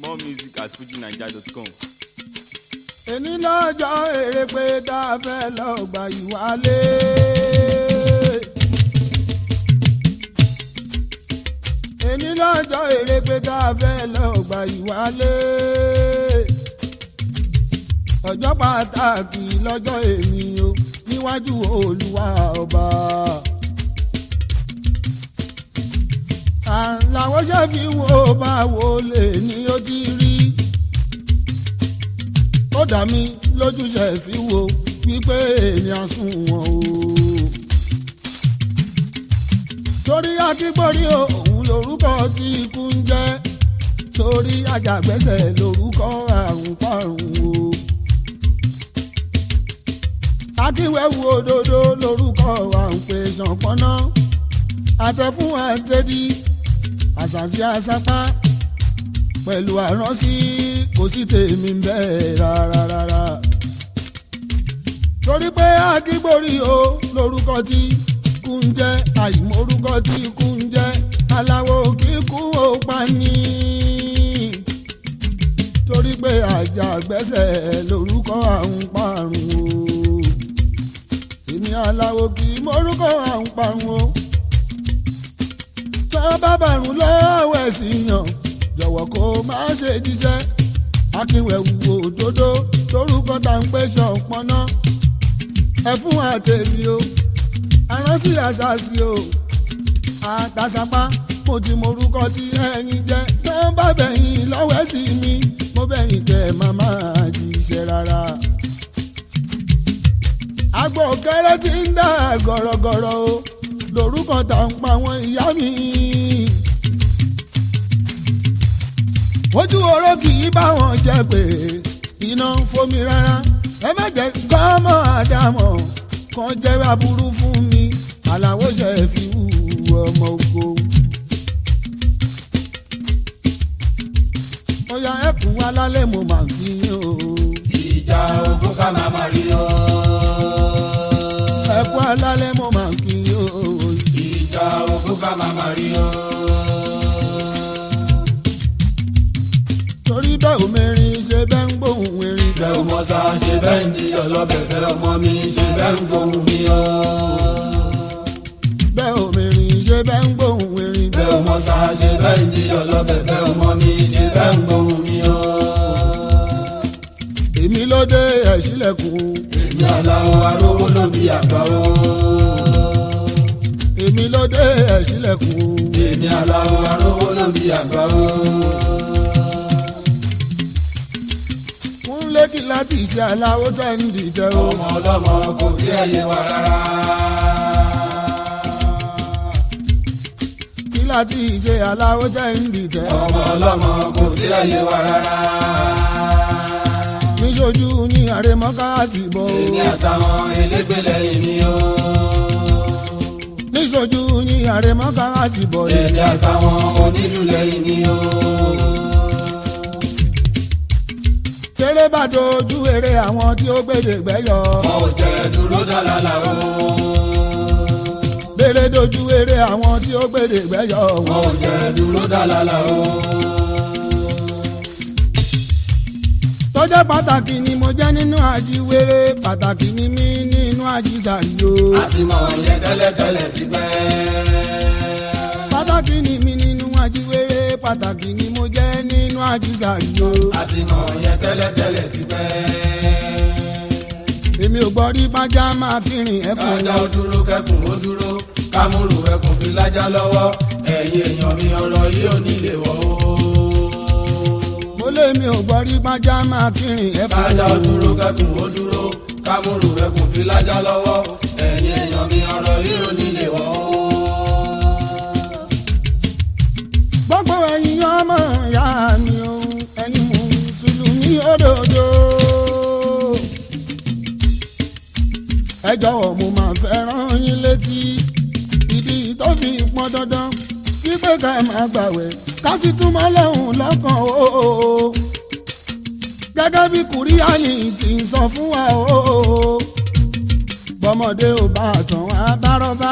More music at fujinaija.com. èní lọ́jọ́ èrè pé tá a fẹ́ lọ gbà ìwálé. èní lọ́jọ́ èrè pé tá a fẹ́ lọ gbà ìwálé. ọjọ́ pàtàkì lọ́jọ́ èmi o níwájú olúwa ọba. làwọn ṣe fi wo báwo lè ní ó ti rí ó dá mi lójúṣe fi wo wípé èèyàn sùn wọn o. torí akígbórí òun lorúkọ tí ikú ń jẹ́ torí ajàgbẹ́sẹ̀ lorúkọ àrùn parun o. akíwẹ́wù òdodo lorúkọ àǹpẹ̀ ṣànpọ́nná àtẹ̀fún àtẹ̀dí àṣàṣì àṣàpá pẹ̀lú àránsí kò sí tèmi bẹ́ẹ̀ rárá rárá. torí pé akígbórí o lórúkọ tí kú ń jẹ́ àìmórúkọ tí kú ń jẹ́ aláwo kíkú ó pa ní. torí pé àjàgbẹ́sẹ̀ lórúkọ àrùn parun o. èmi aláwo kì í mórúkọ àrùn parun o. tọ́ bá bàrùn lọ́wọ́ ẹ̀sìn yàn jọ̀wọ́ kó má ṣe jíṣẹ́ akínwẹ̀wù òdodo lórúkọ tá ń pè ṣọ̀pọ̀nà ẹ̀fún àtẹ̀mí o aránsì àṣàṣì o àtàṣàpá mo ti morúkọ tí ẹ̀yin jẹ́ tó ń bá bẹ̀yìn lọ́wọ́ sí mi mo bẹ̀yìn kẹ́ màmá jíṣẹ́ rárá. àgbò kẹrẹ ti ń dà gọ̀rọ̀gọ̀rọ̀ o lórúkọ tá ń pa àwọn ìyá mi. ojú oró kì í bá wọn jẹ pé iná ń fomi rárá ẹ má jẹ kọ́mọ àdámọ̀ kan jẹ́ aburú fún mi àlàó ṣe fi wù ọmọ oko. ọ̀yà ẹkùn alálẹ̀ mo máa ń fi yín o. ìjà ogun ká máa máa rí o. ẹkùn alálẹ̀ mo máa ń fi yín o. ìjà ogun ká máa máa rí o. torí bẹ́ẹ̀ omirin ṣe bẹ́ẹ̀ ń gbóhùn erin. bẹ́ẹ̀ ọmọ sá ṣe bẹ́ẹ̀ ń di ọlọ́bẹ̀ bẹ́ẹ̀ ọmọ mi ṣe bẹ́ẹ̀ ń gbóhùn mi o. bẹ́ẹ̀ omirin ṣe bẹ́ẹ̀ ń gbóhùn erin. bẹ́ẹ̀ ọmọ sá ṣe bẹ́ẹ̀ ń di ọlọ́bẹ̀ bẹ́ẹ̀ ọmọ mi ṣe bẹ́ẹ̀ ń gbóhùn mi o. èmi ló dé ẹ̀sílẹ̀kùn. èmi aláwọ̀ arówó ló bí àgbà o. èmi ló dé ẹ̀sílẹ̀kùn. èmi aláwọ̀ arówó ló bí àgbà o. fún lẹ́kì láti ṣe aláwo tẹ́ ń dìtẹ̀ o. ọmọ ọlọ́mọ kò tí ẹ yé wa rárá. kí láti ṣe aláwo tẹ́ ń dìtẹ̀. ọmọ ọlọ́mọ kò tí ẹ yé wa rárá. níṣojú ní àrèmọ́káàsì bọ̀ o. èmi àtàwọn elégbèlè mi o. níṣojú ní àrèmọ́káàsì bọ̀ o. èmi àtàwọn onílù lẹ́yìn mi o. kéré bá dojú eré àwọn tí ó gbèdè gbẹ́yọ. wọn ò jẹ́ dúró dálálà o. bèrè dojú eré àwọn tí ó gbèdè gbẹ́yọ. wọn ò jẹ́ dúró dálálà o. tọ́jọ́ pàtàkì ni mo jẹ́ nínú àjíwèrè pàtàkì ni mí nínú àjíṣàyò. a ti mọ̀ yẹn tẹ́lẹ̀tẹ́lẹ̀ ti pẹ́. pàtàkì ni mí nínú àjíwèrè pàtàkì ni mo jẹ́ nínú àjíṣàyò. a ti mọ̀ yẹn tẹ́lẹ̀tẹ́lẹ̀ ti pẹ́. èmi ò gbọ́ rí fájá máa fi rìn ẹ̀fọn. kájà ó dúró kẹkùn ó dúró kámúrù ẹkùn fi lájà lọ́wọ́ ẹ̀yin èèyàn mi ọ̀rọ̀ yìí ò ní lè wọ̀ o. mo lé mi ò gbọ́ rí fájá máa fi rìn ẹ̀fọn. kájà ó dúró kẹkùn ó dúró kámúrù ẹkùn fi lájà lọ́wọ́ ẹ̀yin èèyàn mi ọ̀rọ̀ yìí ò ní lè wọ̀ o. gbogbo ẹ̀yin ọmọ ìyá mi o ẹ̀yin mùsùlùmí òdodo. ẹ jọ̀wọ́ mo máa fẹ́ rán yín létí ìdí tó fi pọn dandan wípé ká ẹ máa gbàwẹ̀ ká sì túmọ̀ lọ́hùn lọ́kàn o. gẹ́gẹ́ bí kùríàní ti ń sọ fún wa o. bọ́mọdé ò bá tàn wá bá rọ́bà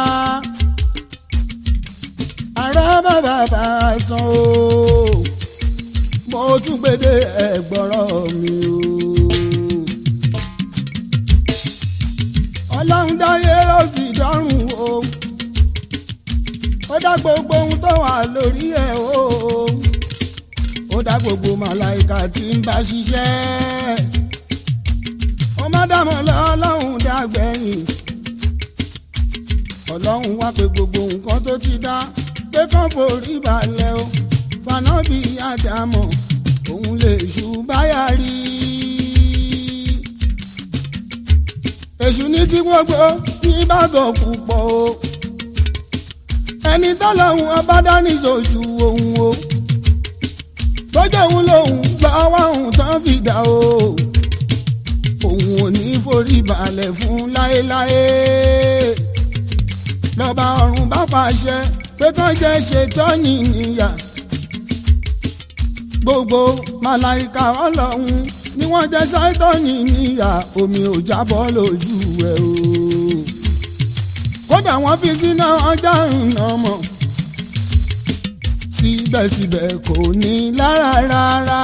àrọ́ bàbá bá tán o. mo tún gbédè ẹ̀gbọ́rọ̀ mi o. ọlọ́run dáyé ó sì dọ́rùn o ó dá gbogbo ohun tó wà lórí ẹ̀ o ó dá gbogbo màláìka tí ń bá ṣiṣẹ́ ó má dàmọ́ lọ́lọ́run dàgbẹ̀yìn ọlọ́run wá pé gbogbo nǹkan tó ti dá pé kán forí balẹ̀ o fanábì àdàmọ̀ òun lè ṣùbáyà rí èṣù ní tí gbogbo ní bàgọ̀ púpọ̀ o ẹni tọ́lọ́hún ọba dání sojú òun o tójú òun lòun lọ́wọ́ òun tán fìdá o òun ò ní forí balẹ̀ fún láéláé lọ́ba ọ̀run bá pàṣẹ pé kán jẹ́ ṣètọ́ni níyà gbogbo màláìka ọlọ́run ni wọ́n jẹ́ ṣàìtọ́ni níyà omi ò jábọ́ lójú ẹ̀ o kódà wọ́n fi sínú ọjà ìrìnà mọ̀ síbẹ̀síbẹ̀ kò ní lára rárá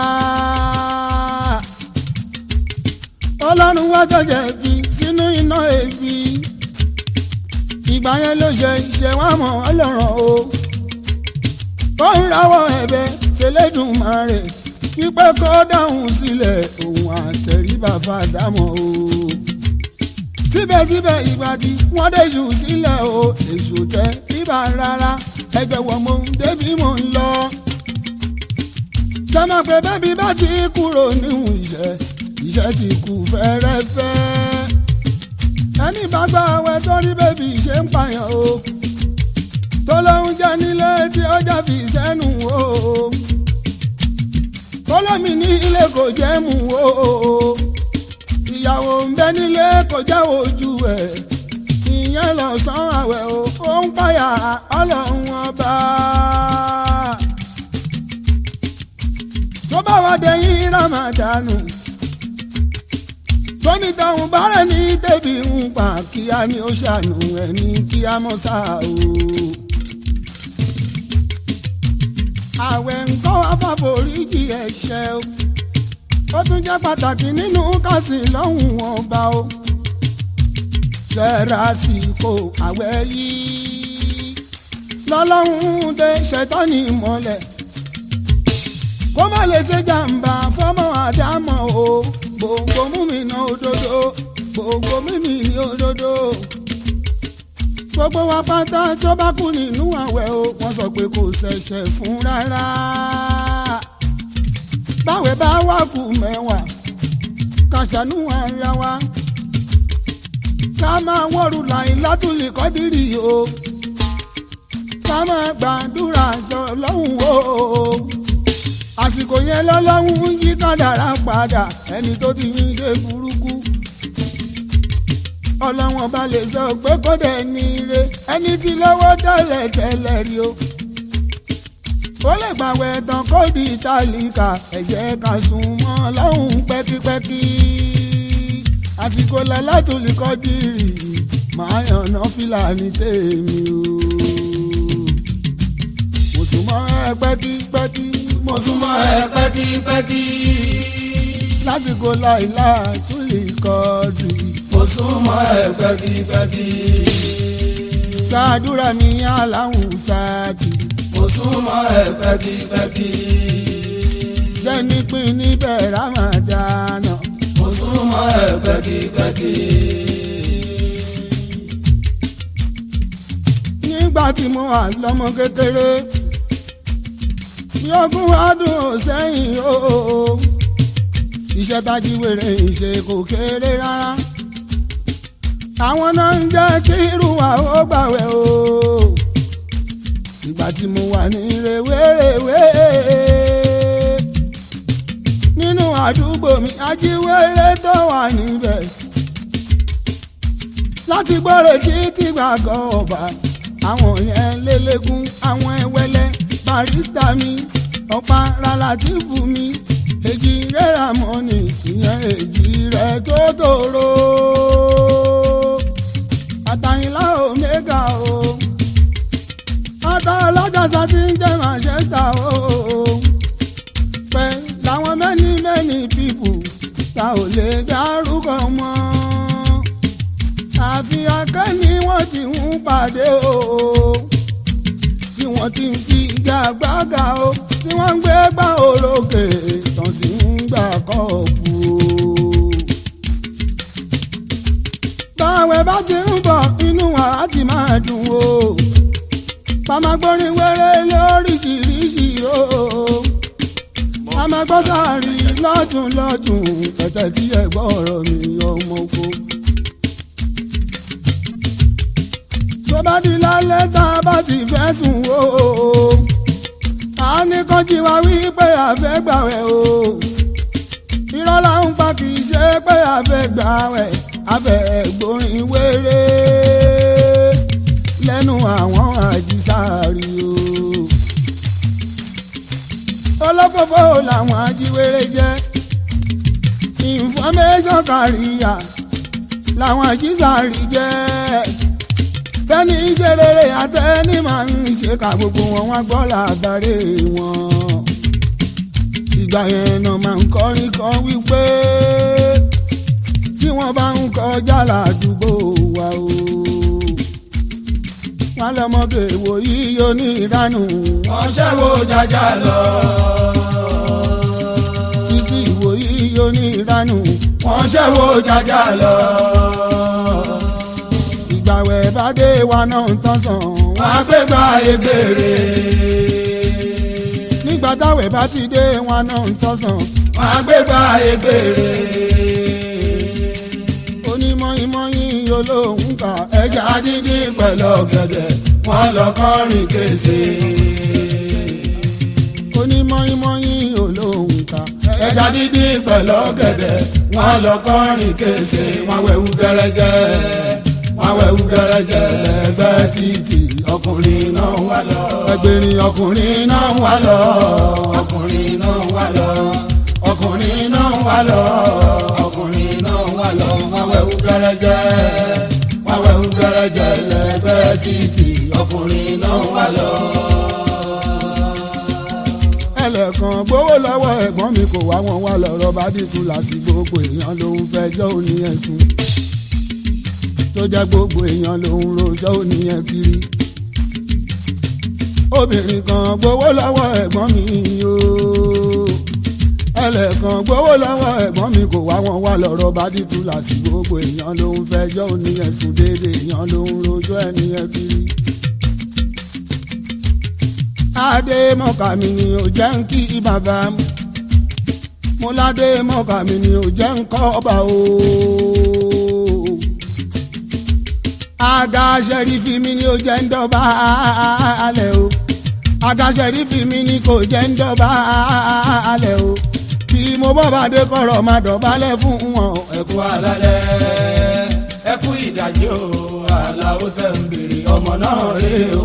ọlọ́run wá jọjẹ fi sínú iná èéfì ìgbà yẹn ló ṣe ṣe wá mọ̀ ọlọ́run o ó ń rawọ́ ẹ̀bẹ̀ ṣẹlẹ́dùnmarè wípé kó dáhùn sílẹ̀ òun àtẹ̀ríbà fàdámọ̀ o síbẹ̀síbẹ̀ ìgbà tí wọ́n dé jù sílẹ̀ o èso tẹ bíbá rárá ẹgbẹ́ wọ́n mo ń débi mò ń lọ. sọ́mọ pé bẹ́bí bá ti kúrò níhùn iṣẹ́ iṣẹ́ ti kú fẹ́rẹ́fẹ́. ẹni bá gbà wẹ́ sórí bẹ́bí ṣe ń pààyàn o. tó lóun jẹ́ nílé tí ó jà fi sẹ́nu o. tó lómi ní ilé kò jẹ́ mú o ìyàwó ń bẹ nílé kò jáwọ́ ojú ẹ̀ ìyẹn lọ sán àwẹ̀ o ó ń pààyà ọlọ́run ọba. tó bá wá dẹ̀yìn ramadanu tóní táwọn bárẹ̀ ní tẹ̀bí ń pa kíá ni ó ṣàánú ẹni kíá mọ́ sá o. àwẹ̀ nǹkan wá fàforíjì ẹ̀ṣẹ̀ o ó tún jẹ́ pàtàkì nínú kásì lọ́hùn ọba o. ṣẹ́ra àsìkò àwẹ̀ yìí lọ́lọ́hún dé ṣẹ́tọ́nì mọ́lẹ̀ kó má lè ṣe jàǹbá fọ́mọ àdámọ̀ o gbogbo múmìnà òdodo gbogbo mímìnì òdodo gbogbo wa pátá tó bá kú nínú àwẹ̀ o wọ́n sọ pé kò ṣẹ̀ṣẹ̀ fún rárá báwẹ̀ bá wà kù mẹ́wàá ká ṣàánú ara wa ká máa wọ́rù láì látúlì kọ́dírì o ká máa gbàdúrà sọ lọ́hùn o àsìkò yẹn lọ́lọ́hún yí kádàrá padà ẹni tó ti yín ṣe burúkú ọlọ́wọ́n bá lè sọ pé kó dẹ̀ ní ire ẹni tí lọ́wọ́ tẹ́lẹ̀ tẹ́lẹ̀ rí o ó lè gbàwẹ̀ tán kó di tálíkà ẹ jẹ́ ká sùn mọ́ lọ́hùn pẹ́kípẹ́kí àsìkò lálátòlì kọ́dìrì máa yànnà fìlàní tèmi o mo sùn mọ́ ẹ pẹ́kípẹ́kí mo sùn mọ́ ẹ pẹ́kípẹ́kí lásìkò láìlá túlì kọ́dìrì mo sún mọ́ ẹ pẹ́kípẹ́kí. gbàdúrà ní aláwùn sáàtì mo sún mọ́ ẹ pẹ́kípẹ́kí. jẹ́ nípìn níbẹ̀ rámàdánà. mo sún mọ́ ẹ pẹ́kípẹ́kí. nígbà tí mo wà lọ́mọ kékeré ní ogún ọdún sẹ́yìn o iṣẹ́ tajíwèrè ìṣe kò kéré rárá àwọn náà ń jẹ́ kí irú wa ó gbàwẹ̀ o ìgbà tí mo wà ní rèwerèwe nínú àdúgbò mi ajíwèrè tó wà níbẹ̀ láti gbọ́rọ̀ títí gbàgọ́ ọba àwọn yẹn lélẹ́gùn àwọn ẹwẹ́lẹ́ barista mi ọ̀pá rálátìfù mi èjì rẹ́ra mọ́ni ìyẹn èjì rẹ̀ tó tòrò àtàyìnlá omega o ata ọlọ́jọ́sọ ti ń jẹ́ manchester o pẹ́ làwọn pàdé o tí wọ́n ti ń fi gbàgbàgà o tí wọ́n ń gbé gbà òrókè tán sì ń gbà kọ́ọ̀pù o. báwẹ̀ bá ti ń bọ̀ inú wa á ti máa dùn o pàmágbórin wẹ́rẹ́ lóríṣiríṣi o amagbọ́sàárì lọ́tún lọ́tún tẹ̀tẹ̀ tí ẹ gbọ́ ọ̀rọ̀ mi ọmọ oko. tó bá di lálẹ́ tá a bá ti fẹ́ sùn o a ní kọ́jí wa wí pé a fẹ́ gbàwẹ̀ o irọ́ là ń pa kì í ṣe pé a fẹ́ gbàwẹ̀ a fẹ́ gbórin wéré lẹ́nu àwọn àjísàárì o olókòfò làwọn ajíwèrè jẹ́ information kàríyà làwọn ajísàárì jẹ́ tẹ́ni ṣe rere àtẹ́ni máa ń ṣe ká gbogbo wọn wá gbọ́ làbárè wọn. ìgbà yẹn náà máa ń kọrin kan wípé tí wọ́n bá ń kọjá ládùúgbò wa o. wọ́n lọ́mọdé wo yíyó ní ìdánù. wọ́n ṣẹ́wó jájá lọ. sísí ìwò yíyó ní ìdánù. wọ́n ṣẹ́wó jájá lọ. ìgbàwẹ̀ bá dé wa náà ń tán sàn. wọ́n á gbé gba ebèrè. nígbà táwẹ̀ bá ti dé wa náà ń tán sàn. wọ́n á gbé gba ebèrè. onímọ̀ọ́yìnmọ̀ọ́yìn olóhùn ká ẹja ẹja dídí pẹ̀lú ọ̀gẹ̀dẹ̀ wọ́n lọ kọrin kése. onímọ̀ọ́yìnmọ̀ọ́yìn olóhùn ká ẹja dídí pẹ̀lú ọ̀gẹ̀dẹ̀ wọ́n lọ kọrin kése. wọ́n wẹ̀wù gẹ́rẹ́gẹ́ wọ́n wẹ̀wù gẹ́rẹ́gẹ́ lẹ́gbẹ́ títì ọkùnrin náà wà lọ. ẹgbẹ̀rin ọkùnrin náà wà lọ. ọkùnrin náà wà lọ. ọkùnrin náà wà lọ. ọkùnrin náà wà lọ. wọ́n wẹ̀wù gẹ́rẹ́gẹ́ wọ́n wẹ̀wù gẹ́rẹ́gẹ́ lẹ́gbẹ́ títì ọkùnrin náà wà lọ. ẹlẹ́kan gbowó lọ́wọ́ ẹ̀gbọ́n mi kò wá wọn wá lọ́rọ̀ bá dìtú láti gbogbo èèyàn lòún fẹjọ́ òní ẹ̀sùn tó jẹ́ gbogbo èèyàn lòún rojọ́ òní ẹ̀ kiri obìnrin kan gbowó lọ́wọ́ ẹ̀gbọ́n mi o ẹlẹ́kan gbowó lọ́wọ́ ẹ̀gbọ́n mi kò wá wọn wá lọ́rọ̀ bá dìtú láti gbogbo èèyàn lòún fẹjọ́ òní ẹ̀sùn déédéé èèyàn lòún rojọ́ ẹni ẹ̀ kiri adé mọ́kà mi ni ò jẹ́ ń kí bàbá mo ládé mọ́kà mi ni ò jẹ́ ń kọ́ ọba o. aga sẹ́rífì mi ni ò jẹ́ ń dọ́ba alẹ́ o aga sẹ́rífì mi ni kò jẹ́ ń dọ́ba alẹ́ o bí mo bọ́ bá dé kọ̀rọ̀ máa dọ̀bálẹ̀ fún wọn. ẹkú alálẹ̀ ẹkú ìdájí o àlàó tẹ̀ ń bèrè ọmọ náà rè o.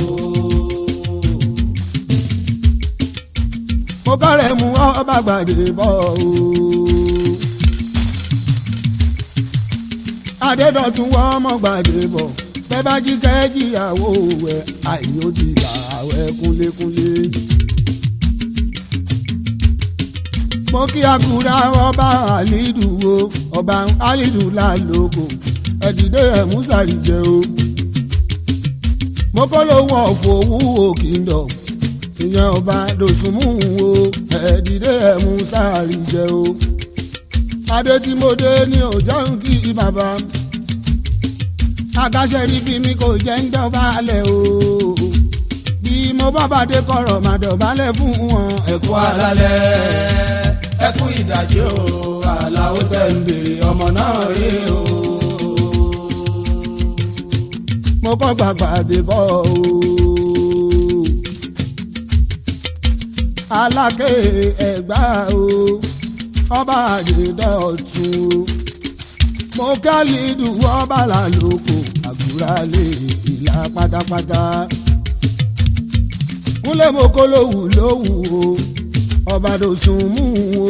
mo kọ́rẹ̀ mú ọba gbàdé bọ̀ o. adédọ̀tún wọ́n ọmọ gbàdé bọ̀ bẹ́ẹ̀ bá jí kẹ́jìyàwó ẹ̀ àìyóòdì àwẹ̀ kúnlékúnlé. mo kí akura ọba alidu o ọba alidu lálógo ẹ̀dìdé ẹ̀ musari jẹ́ o. mo kọ́ lóhùn ọ̀fọ̀ owó kingdom ìyẹn ọba dòsùnmù o ẹ̀ẹ́dìdé ẹ̀mú sáàrì jẹ o. adé tí mo dé ní ọjọ́ ń kí bàbá agáṣẹ́rí bí mi kò jẹ́ ń dọ̀bálẹ̀ o. bí mo bá bàdé kọ̀rọ̀ máa dọ̀bálẹ̀ fún wọn. ẹkú alálẹ̀ ẹkú ìdájí o àlàó tẹ̀ ń bèrè ọmọ náà rè o. mo kọ́ gbàgbà dé bọ́ o. aláké ẹ̀gbá o ọba àdìdọ̀tún o mo kálídù ọba làlóko àgùrálé ìlà pátápátá kúnlẹ̀ mo kó lówù lówù o ọba dòsùn mú o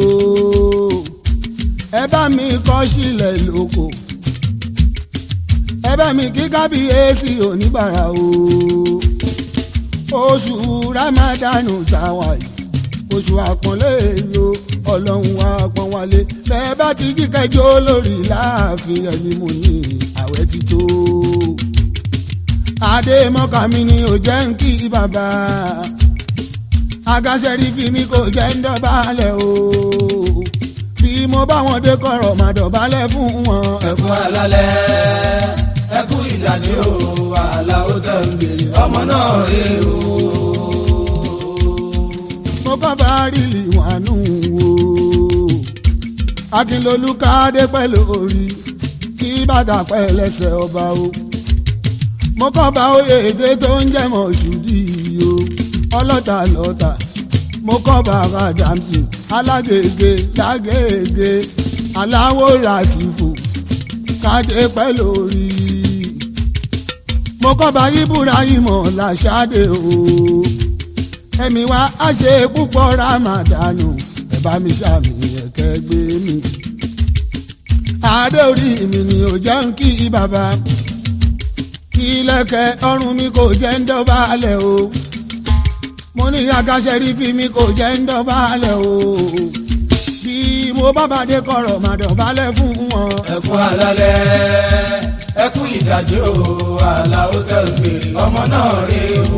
ẹ bá mi kọ́ sílẹ̀ lóko ẹ bá mi kí kábíyèsí oníbàárà o oṣù ramadanu táwa yìí oṣù àpọ́nlé yo ọlọ́run wa pọ́n wálé bẹ́ẹ̀ bá ti jí kẹjọ́ lórí láàfin ẹni mo ní àwẹ̀ ti tó adé mọ́kà mi ni ò jẹ́ ń kí bàbá agáṣẹ́rí fi mi kò jẹ́ ń dọ̀bálẹ̀ o bí mo bá wọn dé kọ̀rọ̀ máa dọ̀bálẹ̀ fún wọn. ẹkún alálẹ̀ ẹkún ìdájí o àlà ó tẹ̀ ń bèrè ọmọ náà rè o. mo kọ́ bá rìlì wànú o akínlolú káde pẹ̀lú orí kí bàdà pẹ́ lẹ́sẹ̀ ọba o mo kọ́ bá oyè èdè tó ń jẹ́ mọ̀ ṣùdí o ọlọ́ta lọ́ta mo kọ́ bá Adamsi alágègè lágègè aláwọ̀ làtìfò káde pẹ̀lú orí mo kọ́ bá Ibrahim làṣàdé o ẹ̀mí wa á ṣe púpọ̀ ramadanu ẹ bá mi ṣàmì ẹ̀kẹ́ gbé mi. adé orí mi ni ò jẹ́ ń kí bàbá kí lẹ́kẹ̀ ọrùn mi kò jẹ́ ń dọ̀bálẹ̀ o mo ní agáṣẹ́rí fi mi kò jẹ́ ń dọ̀bálẹ̀ o bí mo bá bàdé kọ̀rọ̀ mà dọ̀bálẹ̀ fún wọn. ẹkún alálẹ̀ ẹkún ìdájí o àlà ó tẹ̀ ń bèrè ọmọ náà rè o.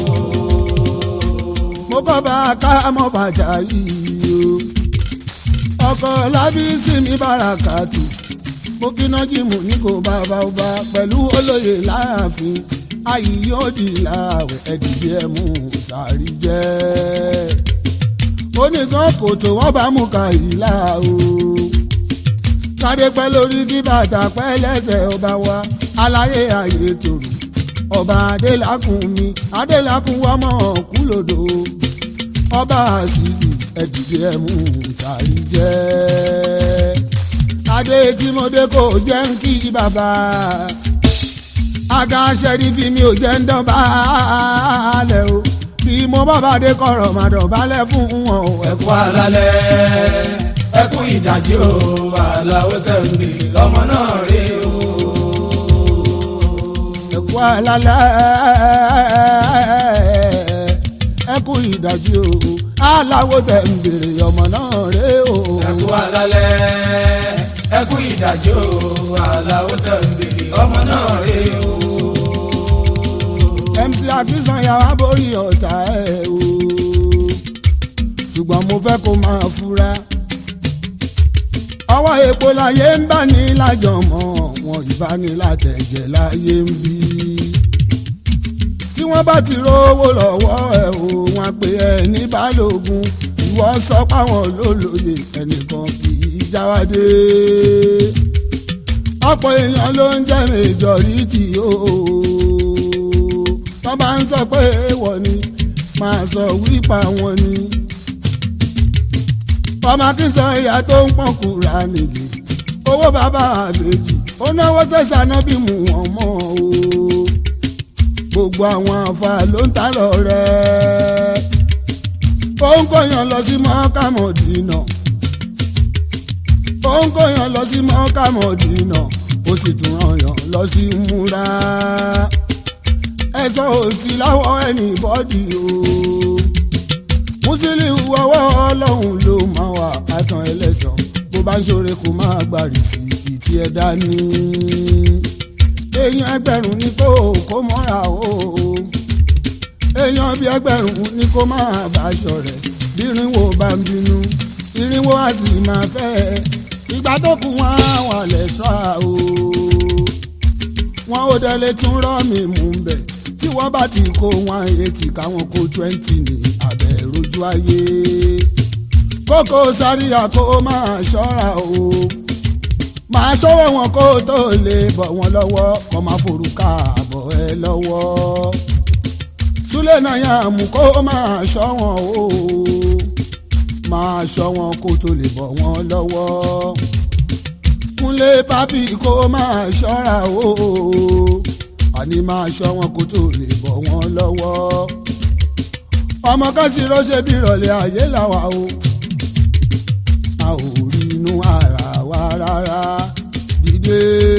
mo kọ́ bá a ká mọ́ bàjá yìí o ọkọ̀ lábísí mi bàràkàtù mo kíná jìmù ní kò bá bá bá pẹ̀lú olóyè láàfin ayì yóò di láàwẹ̀ ẹ̀dìdì ẹ̀ mú sàárì jẹ́ oníkan kò tó wọ́n bá mú kàyílà o kádé pẹ́ lórí kí bàtà pẹ́ lẹ́sẹ̀ ọba wa aláyé ayé tòrò ọba adélakùn mi adélakùn wọ́mọ̀ kúlòdò ọba àṣìṣì ẹ̀dìdì ẹ̀ mú sàárì jẹ́ adé tí mo dé kò jẹ́ ń kí bàbá aga ṣẹ́rífì mi ò jẹ́ ń dọ̀bálẹ̀ o bí mo bá bá dé kọ̀rọ̀ mà dọ̀bálẹ̀ fún wọn o. ẹkún alálẹ̀ ẹkún ìdájí o àlà ó tẹ̀ ń bèrè ọmọ náà rè o. ẹ̀kú alálẹ̀ ẹ̀kú ìdájí o aláwo tẹ̀ ń bèrè ọmọ náà rè o. ẹkún alálẹ̀ ẹkún ìdájí o àlà ó tẹ̀ ń bèrè ọmọ náà rè o. MC Akínsànyà wá borí ọ̀tá ẹ̀ o ṣùgbọ́n mo fẹ́ kó máa fura ọwọ́ epo láyé ń bá ní lájọmọ́ wọn ìbánilátẹ̀jẹ̀ láyé ń bí tí wọ́n bá ti rówó lọ́wọ́ ẹ̀ o wọn pe ẹ ní balógun ìwọ sọ páwọn lólóye ẹnìkan kì í jáwádé ọ̀pọ̀ èèyàn ló ń jẹ́ majority o tọ́ bá ń sọ pé èèwọ̀ ni máa sọ wípa wọn ni ọmọ akínsọ ìyá tó ń pọ̀n kúra nìyí owó bàbá àbèjì ó náwó sẹ́sà náà bí mú wọn mọ́ o gbogbo àwọn àfa ló ń ta lọ rẹ̀ ó ń kóyàn lọ sí mọ́kàmọ́dínà ó ń kóyàn lọ sí mọ́kàmọ́dínà ó sì tún ràn yàn lọ sí múra ẹ̀sọ́ òsì láwọ̀ ẹnì bọ́dì o Musiliu ọwọ́ ọlọ́run ló máa wà àtàn ẹlẹ́sàn bó bá ń ṣoore kó máa gbàrí sí ìtì ẹ̀ dání èèyàn ẹgbẹ̀rún ní kó kó mọ́ra o èèyàn bíi ẹgbẹ̀rún ní kó máa bá aṣọ rẹ̀ bírínwó bá ń bínú irínwó á sì máa fẹ́ ìgbà tó kù wọn á wà lẹ́sọ̀ o wọn ò délé tún rọ́ mi mú bẹ̀ tí wọ́n bá ti kó wọn eighty káwọn kó twenty ní abẹ́ rojú ayé kókó sáríà kó máa ṣọ́ra o máa ṣọ́wọ́ wọn kó tó lè bọ̀ wọn lọ́wọ́ kó máa forúkà bọ̀ ẹ lọ́wọ́ súlẹ̀ náà yà mú kó máa ṣọ́ wọn o máa ṣọ́ wọn kó tó lè bọ̀ wọn lọ́wọ́ kúnlé pápí kó máa ṣọ́ra o àní máa ṣọ́ wọn kó tó lè bọ̀ wọn lọ́wọ́ ọmọ kan sì rọ́ṣẹ́ bí ìrọ̀lẹ́ ayé làwà o a ò rí inú ara wa rárá dìde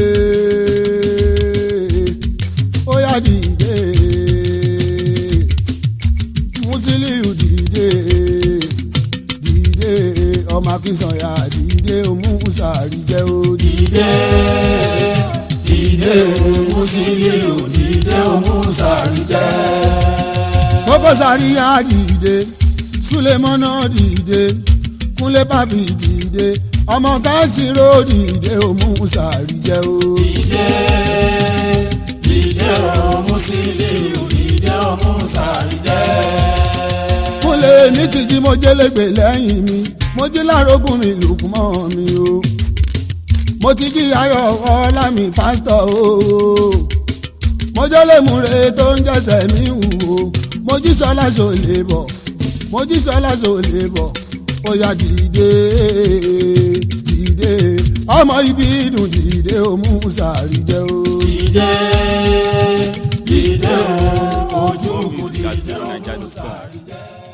ó yá dìde Musiliu dìde dìde ọmọ Akínsànyà dìde òmùsàrí jẹ́ ó dìde dìde dìde Musiliu dìde òmù kókó sàríyá dìde sulemọ́nà dìde kúnlé bàbí dìde ọmọ káṣírò dìde òmù sàrí jẹ́ o. dìde dìde o Musiliu dìde o Musari jẹ́. kúnlé ní tìjí mo jẹ́lẹ́gbẹ̀ lẹ́yìn mi mo jí lárógùn mi lùkùn mọ́ mi o mo ti jí ayọ̀ ọlá mi pásítọ̀ o mo jọ́lẹ̀ múre tó ń jẹ́sẹ̀ mi wù o mo jí sọlá sọlẹ̀ bọ̀ mo jí sọlá sọlẹ̀ bọ̀ ó yá dìde dìde ọmọ ibi dùn dìde ó mú sàrí jẹ́ o. dìde dìde o ojú kù Music at dìde o fujininja.com. Musari jẹ́.